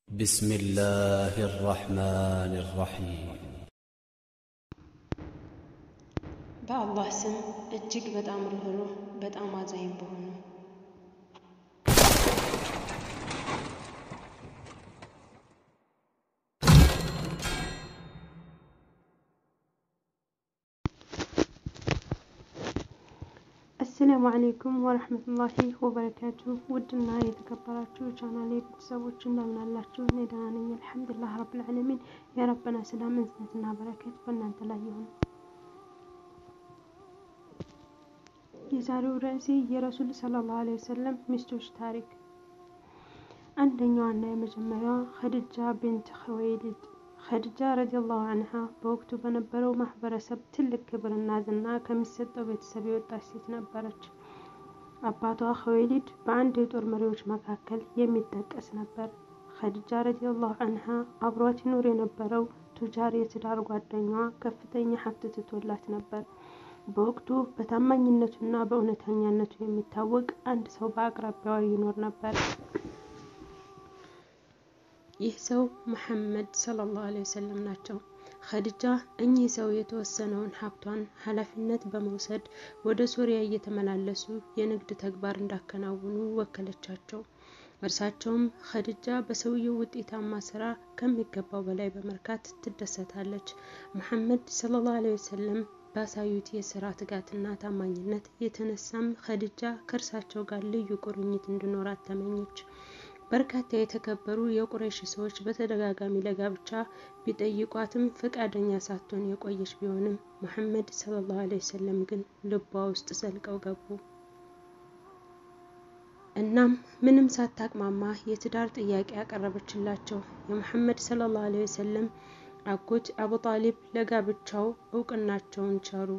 بسم الله الرحمن الرحيم በአላህ ስም እጅግ በጣም ርኅሩህ በጣም አዛኝ በሆነው አሰላሙ አሌይኩም ወረህመቱላሂ ወበረካቱ። ውድና የተከበራችሁ ቻናሌ ቤተሰቦች እንደምን አላችሁ? እኔ ደህና ነኝ አልሐምዱሊላህ ረብል ዓለሚን። የረበና ሰላም እዝነትና በረከት በእናንተ ላይ ይሁን። የዛሬው ርዕሴ የረሱል ሰለላሁ ዐለይሂ ወሰለም ሚስቶች ታሪክ። አንደኛዋና የመጀመሪያዋ ኸዲጃ ቢንት ኹወይሊድ ኸዲጃ ረዲየላሁ አንሃ በወቅቱ በነበረው ማህበረሰብ ትልቅ ክብርና ዝና ከሚሰጠው ቤተሰብ የወጣች ሴት ነበረች። አባቷ ኹወይሊድ በአንድ የጦር መሪዎች መካከል የሚጠቀስ ነበር። ኸዲጃ ረዲየላሁ አንሃ አብሯት ይኖር የነበረው ቱጃር የትዳር ጓደኛዋ ከፍተኛ ሀብት ትቶላት ነበር። በወቅቱ በታማኝነቱና በእውነተኛነቱ የሚታወቅ አንድ ሰው በአቅራቢያዋ ይኖር ነበር። ይህ ሰው መሐመድ ሰለላሁ ዐለይሂ ወሰለም ናቸው። ኸዲጃ እኚህ ሰው የተወሰነውን ሀብቷን ኃላፊነት በመውሰድ ወደ ሶሪያ እየተመላለሱ የንግድ ተግባር እንዳከናውኑ ወከለቻቸው። እርሳቸውም ኸዲጃ በሰውየው ውጤታማ ስራ ከሚገባው በላይ በመርካት ትደሰታለች። መሐመድ ሰለላሁ ዐለይሂ ወሰለም ባሳዩት የስራ ትጋትና ታማኝነት የተነሳም ኸዲጃ ከእርሳቸው ጋር ልዩ ቁርኝት እንዲኖራት ተመኘች። በርካታ የተከበሩ የቁረይሽ ሰዎች በተደጋጋሚ ለጋብቻ ቢጠይቋትም ፈቃደኛ ሳትሆን የቆየች ቢሆንም መሐመድ ሰለላሁ ዐለይሂ ወሰለም ግን ልቧ ውስጥ ዘልቀው ገቡ። እናም ምንም ሳታቅማማ የትዳር ጥያቄ ያቀረበችላቸው የመሐመድ ሰለላሁ ዐለይሂ ወሰለም አጎት አቡ ጣሊብ ለጋብቻው እውቅናቸውን ቸሩ።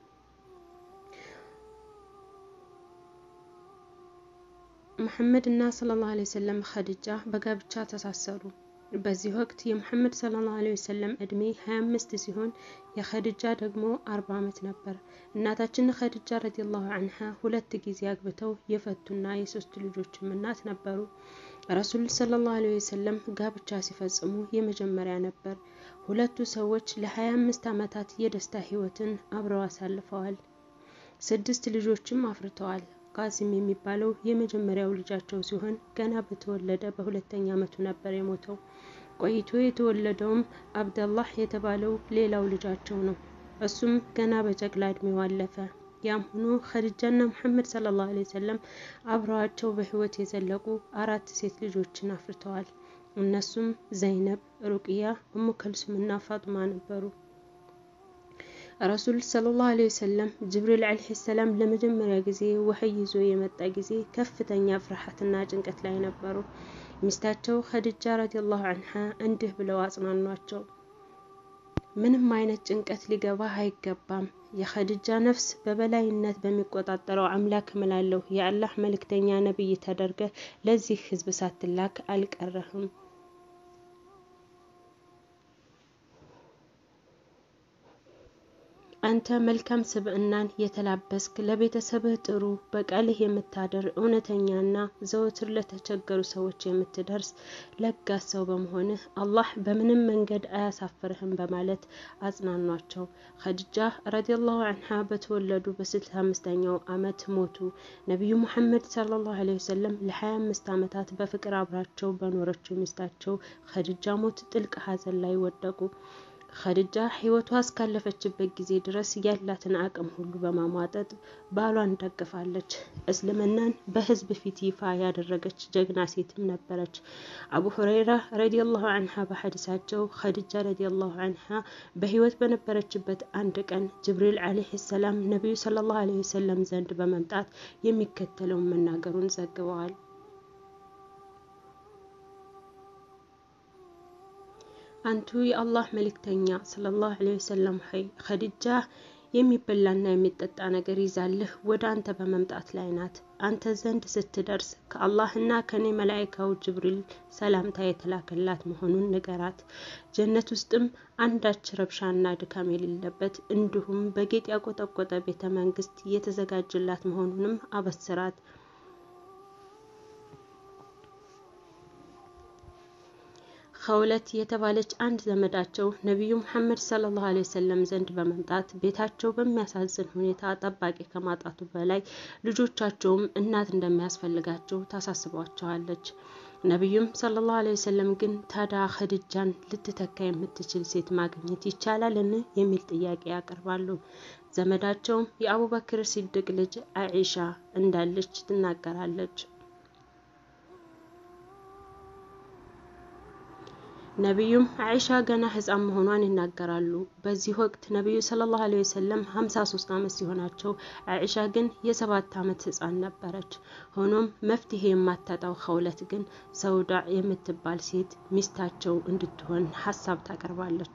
መሐመድ እና ሰለላሁ ዐለይሂ ወሰለም ኸዲጃ በጋብቻ ተሳሰሩ። በዚህ ወቅት የመሐመድ ሰለላሁ ዐለይሂ ወሰለም እድሜ 25 ሲሆን የኸዲጃ ደግሞ 40 ዓመት ነበር። እናታችን ኸዲጃ ረዲየላሁ አንሃ ሁለት ጊዜ አግብተው የፈቱና የሶስት ልጆችም እናት ነበሩ። ረሱል ሰለላሁ ዐለይሂ ወሰለም ጋብቻ ሲፈጽሙ የመጀመሪያ ነበር። ሁለቱ ሰዎች ለ25 ዓመታት የደስታ ህይወትን አብረው አሳልፈዋል። ስድስት ልጆችም አፍርተዋል። ቃሲም የሚባለው የመጀመሪያው ልጃቸው ሲሆን ገና በተወለደ በሁለተኛ ዓመቱ ነበር የሞተው። ቆይቶ የተወለደውም አብደላህ የተባለው ሌላው ልጃቸው ነው። እሱም ገና በጨቅላ እድሜው አለፈ። ያም ሆኖ ኸዲጃና መሐመድ ሰለላሁ ዐለይሂ ወሰለም አብረዋቸው በህይወት የዘለቁ አራት ሴት ልጆችን አፍርተዋል። እነሱም ዘይነብ፣ ሩቅያ፣ እሙ ከልሱምና ፋጡማ ነበሩ። ረሱል ሰለላሁ ዐለይሂ ወሰለም ጅብሪል ዐለይሂ ሰላም ለመጀመሪያ ጊዜ ወህይ ይዞ የመጣ ጊዜ ከፍተኛ ፍርሃትና ጭንቀት ላይ ነበሩ። ሚስታቸው ኸዲጃ ረዲየላሁ አንሃ እንዲህ ብለው አጽናኗቸው። ምንም አይነት ጭንቀት ሊገባ አይገባም። የኸዲጃ ነፍስ በበላይነት በሚቆጣጠረው አምላክ እምላለሁ የአላህ መልእክተኛ ነብይ ተደርገህ ለዚህ ህዝብ ሳትላክ አልቀረህም። አንተ መልካም ስብዕናን የተላበስክ ለቤተሰብህ ጥሩ በቃልህ የምታደር እውነተኛና ዘወትር ለተቸገሩ ሰዎች የምትደርስ ለጋስ ሰው በመሆንህ አላህ በምንም መንገድ አያሳፍርህም በማለት አጽናኗቸው። ኸዲጃ ረዲየላሁ አንሃ በተወለዱ በስልሳ አምስተኛው ዓመት ሞቱ። ነቢዩ ሙሐመድ ሰለላሁ ዐለይሂ ወሰለም ለሀያ አምስት ዓመታት በፍቅር አብራቸው በኖረችው ሚስታቸው ኸዲጃ ሞት ጥልቅ ሐዘን ላይ ወደቁ። ኸዲጃ ህይወቷ እስካለፈችበት ጊዜ ድረስ ያላትን አቅም ሁሉ በማሟጠጥ ባሏን ደግፋለች። እስልምናን በህዝብ ፊት ይፋ ያደረገች ጀግና ሴትም ነበረች። አቡ ሁረይራ ረዲየላሁ አንሃ በሐዲሳቸው ኸዲጃ ረዲየላሁ አንሃ በህይወት በነበረችበት አንድ ቀን ጅብሪል ዐለይሂ ሰላም ነቢዩ ሰለላሁ ዐለይሂ ወሰለም ዘንድ በመምጣት የሚከተለውን መናገሩን ዘግበዋል። አንቱ የአላህ መልእክተኛ ሰለላሁ ዐለይሂ ወሰለም ሆይ ኸዲጃ የሚበላና የሚጠጣ ነገር ይዛልህ ወደ አንተ በመምጣት ላይ ናት። አንተ ዘንድ ስትደርስ ከአላህና ከኔ መላኢካው ጅብሪል ሰላምታ የተላከላት መሆኑን ንገራት። ጀነት ውስጥም አንዳች ረብሻና ድካም የሌለበት እንዲሁም በጌጥ ያቆጠቆጠ ቤተ መንግስት የተዘጋጀላት መሆኑንም አበስራት። ኸውለት የተባለች አንድ ዘመዳቸው ነቢዩ ሙሐመድ ሰለላሁ ዐለይሂ ወሰለም ዘንድ በመምጣት ቤታቸው በሚያሳዝን ሁኔታ ጠባቂ ከማጣቱ በላይ ልጆቻቸውም እናት እንደሚያስፈልጋቸው ታሳስቧቸዋለች። ነቢዩም ሰለላሁ ዐለይሂ ወሰለም ግን ታዲያ ኸዲጃን ልትተካ የምትችል ሴት ማግኘት ይቻላልን? የሚል ጥያቄ ያቀርባሉ። ዘመዳቸውም የአቡበክር ሲድቅ ልጅ አኢሻ እንዳለች ትናገራለች። ነቢዩም አይሻ ገና ሕፃን መሆኗን ይናገራሉ። በዚህ ወቅት ነቢዩ ሰለላሁ ዐለይሂ ወሰለም 53 ዓመት ሲሆናቸው አይሻ ግን የሰባት ዓመት ሕፃን ነበረች። ሆኖም መፍትሄ የማታጣው ኸውለት ግን ሰውዳ የምትባል ሴት ሚስታቸው እንድትሆን ሀሳብ ታቀርባለች።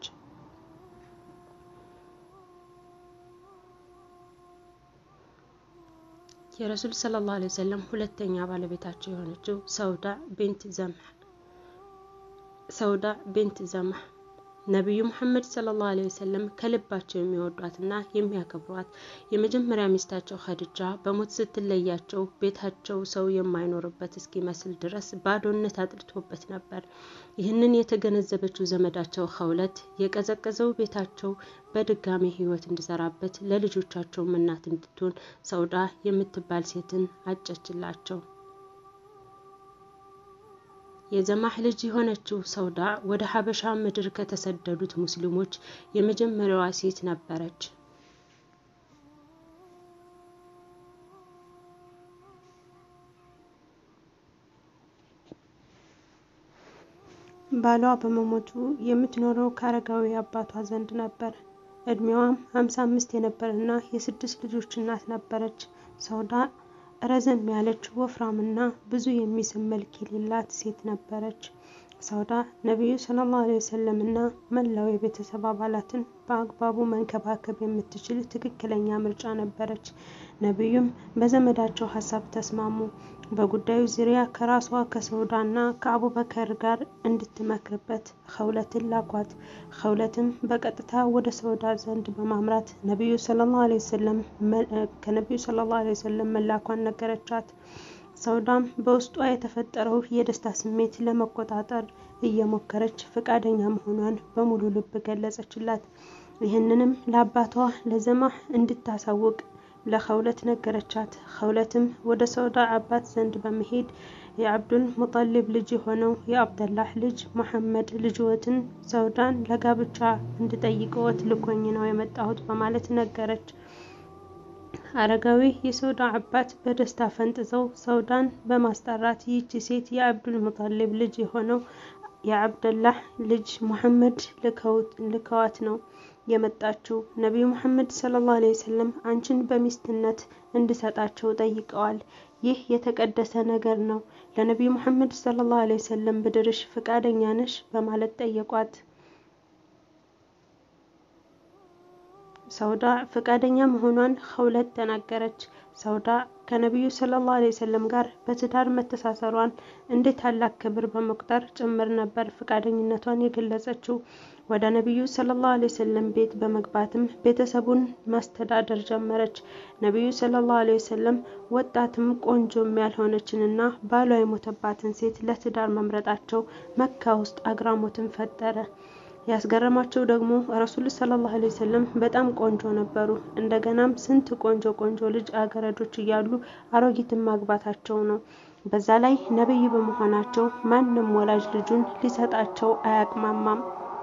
የረሱል ሰለላሁ ዐለይሂ ወሰለም ሁለተኛ ባለቤታቸው የሆነችው ሰውዳ ቢንት ዘምህ ሰውዳ ቢንት ዘምህ ነቢዩ ሙሐመድ ሰለላሁ ዐለይሂ ወሰለም ከልባቸው የሚወዷትና የሚያከብሯት የመጀመሪያ ሚስታቸው ኸዲጃ በሞት ስትለያቸው ቤታቸው ሰው የማይኖርበት እስኪመስል ድረስ ባዶነት አጥልቶበት ነበር። ይህንን የተገነዘበችው ዘመዳቸው ኸውለት የቀዘቀዘው ቤታቸው በድጋሚ ሕይወት እንዲዘራበት ለልጆቻቸውም እናት እንድትሆን ሰውዳ የምትባል ሴትን አጨችላቸው። የዘማህ ልጅ የሆነችው ሰውዳ ወደ ሀበሻ ምድር ከተሰደዱት ሙስሊሞች የመጀመሪያዋ ሴት ነበረች። ባሏ በመሞቱ የምትኖረው ከአረጋዊ አባቷ ዘንድ ነበር። እድሜዋም ሀምሳ አምስት የነበረና የስድስት ልጆች እናት ነበረች። ሰውዳ ረዘም ያለች ወፍራምና ብዙ የሚስብ መልክ የሌላት ሴት ነበረች። ሰውዳ ነቢዩ ሰለላሁ ዐለይሂ ወሰለም እና መላው የቤተሰብ አባላትን በአግባቡ መንከባከብ የምትችል ትክክለኛ ምርጫ ነበረች። ነቢዩም በዘመዳቸው ሀሳብ ተስማሙ። በጉዳዩ ዙሪያ ከራሷ ከሰውዳና ከአቡበከር ጋር እንድትመክርበት ኸውለትን ላኳት። ኸውለትም በቀጥታ ወደ ሰውዳ ዘንድ በማምራት ነቢዩ ሰለላሁ ዐለይሂ ወሰለም ከነቢዩ ሰለላሁ ዐለይሂ ወሰለም መላኳን ነገረቻት። ሰውዳም በውስጧ የተፈጠረው የደስታ ስሜት ለመቆጣጠር እየሞከረች ፈቃደኛ መሆኗን በሙሉ ልብ ገለጸችላት። ይህንንም ለአባቷ ለዘማህ እንድታሳውቅ ለኸውለት ነገረቻት። ኸውለትም ወደ ሰውዳ አባት ዘንድ በመሄድ የአብዱል ሙጠሊብ ልጅ የሆነው የአብደላህ ልጅ መሐመድ ልጅዎትን ሰውዳን ለጋብቻ እንድጠይቅዎት ልኮኝ ነው የመጣሁት በማለት ነገረች። አረጋዊ የሰውዳ አባት በደስታ ፈንጥዘው ሰውዳን በማስጠራት ይህች ሴት የአብዱል ሙጠሊብ ልጅ የሆነው የአብደላህ ልጅ ሙሐመድ ልከዋት ነው የመጣችው። ነቢዩ ሙሐመድ ሰለላሁ ዐለይሂ ወሰለም አንቺን በሚስትነት እንድሰጣቸው ጠይቀዋል። ይህ የተቀደሰ ነገር ነው። ለነቢዩ ሙሐመድ ሰለላሁ ዐለይሂ ወሰለም ብድርሽ ፈቃደኛ ነሽ? በማለት ጠየቋት። ሰውዳ ፈቃደኛ መሆኗን ኸውለት ተናገረች። ሰውዳ ከነቢዩ ሰለላሁ ዐለይሂ ወሰለም ጋር በትዳር መተሳሰሯን እንደ ታላቅ ክብር በመቁጠር ጭምር ነበር ፈቃደኝነቷን የገለጸችው። ወደ ነቢዩ ሰለላሁ ዐለይሂ ወሰለም ቤት በመግባትም ቤተሰቡን ማስተዳደር ጀመረች። ነቢዩ ሰለላሁ ዐለይሂ ወሰለም ወጣትም ቆንጆም ያልሆነችንና ባሏ የሞተባትን ሴት ለትዳር መምረጣቸው መካ ውስጥ አግራሞትን ፈጠረ። ያስገረማቸው ደግሞ ረሱል ሰለላሁ ዐለይሂ ወሰለም በጣም ቆንጆ ነበሩ። እንደገናም ስንት ቆንጆ ቆንጆ ልጅ አገረዶች እያሉ አሮጊትን ማግባታቸው ነው። በዛ ላይ ነብይ በመሆናቸው ማንም ወላጅ ልጁን ሊሰጣቸው አያቅማማም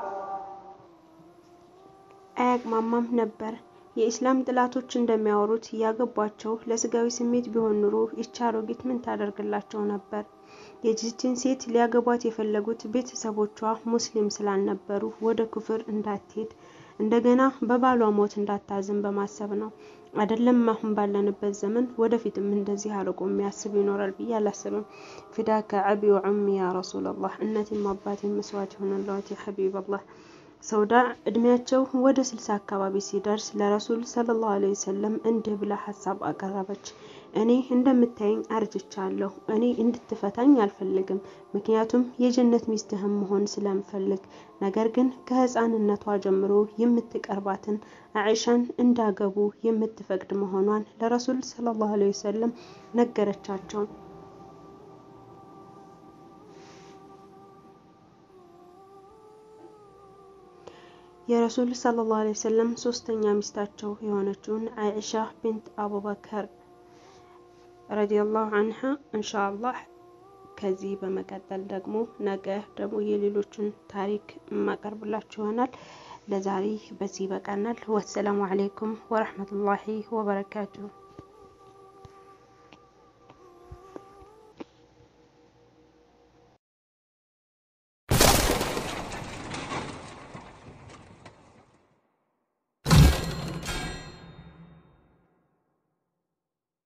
አያቅማማም ነበር። የኢስላም ጥላቶች እንደሚያወሩት ያገቧቸው ለስጋዊ ስሜት ቢሆን ኑሮ ይቺ አሮጊት ምን ታደርግላቸው ነበር? የዚችን ሴት ሊያገቧት የፈለጉት ቤተሰቦቿ ሙስሊም ስላልነበሩ ወደ ኩፍር እንዳትሄድ እንደገና በባሏ ሞት እንዳታዝን በማሰብ ነው። አይደለም አሁን ባለንበት ዘመን ወደፊትም እንደዚህ አርቆ የሚያስብ ይኖራል ብዬ አላስብም። ፊዳከ አቢ ወዑሚ ያ ረሱላላህ፣ እናቴም አባቴም መስዋዕት ይሆንልዎት ያ ሐቢበላህ። ሰውዳ እድሜያቸው ወደ ስልሳ አካባቢ ሲደርስ ለረሱል ሰለላሁ ዐለይሂ ወሰለም እንዲህ ብላ ሀሳብ አቀረበች። እኔ እንደምታየኝ አርጅቻለሁ። እኔ እንድትፈታኝ አልፈልግም፣ ምክንያቱም የጀነት ሚስትህም መሆን ስለምፈልግ። ነገር ግን ከህፃንነቷ ጀምሮ የምትቀርባትን አኢሻን እንዳገቡ የምትፈቅድ መሆኗን ለረሱል ሰለላሁ ዐለይሂ ወሰለም ነገረቻቸው። የረሱል ሰለላሁ ዐለይሂ ወሰለም ሶስተኛ ሚስታቸው የሆነችውን አይሻ ቢንት አቡበከር ረዲየላሁ አንሃ እንሻአላህ ከዚህ በመቀጠል ደግሞ ነገ ደግሞ የሌሎችን ታሪክ የማቀርብላችሁ ይሆናል። ለዛሬ በዚህ ይበቃናል። ወሰላሙ አለይኩም ወረህመቱላሂ ወበረካቱሁ።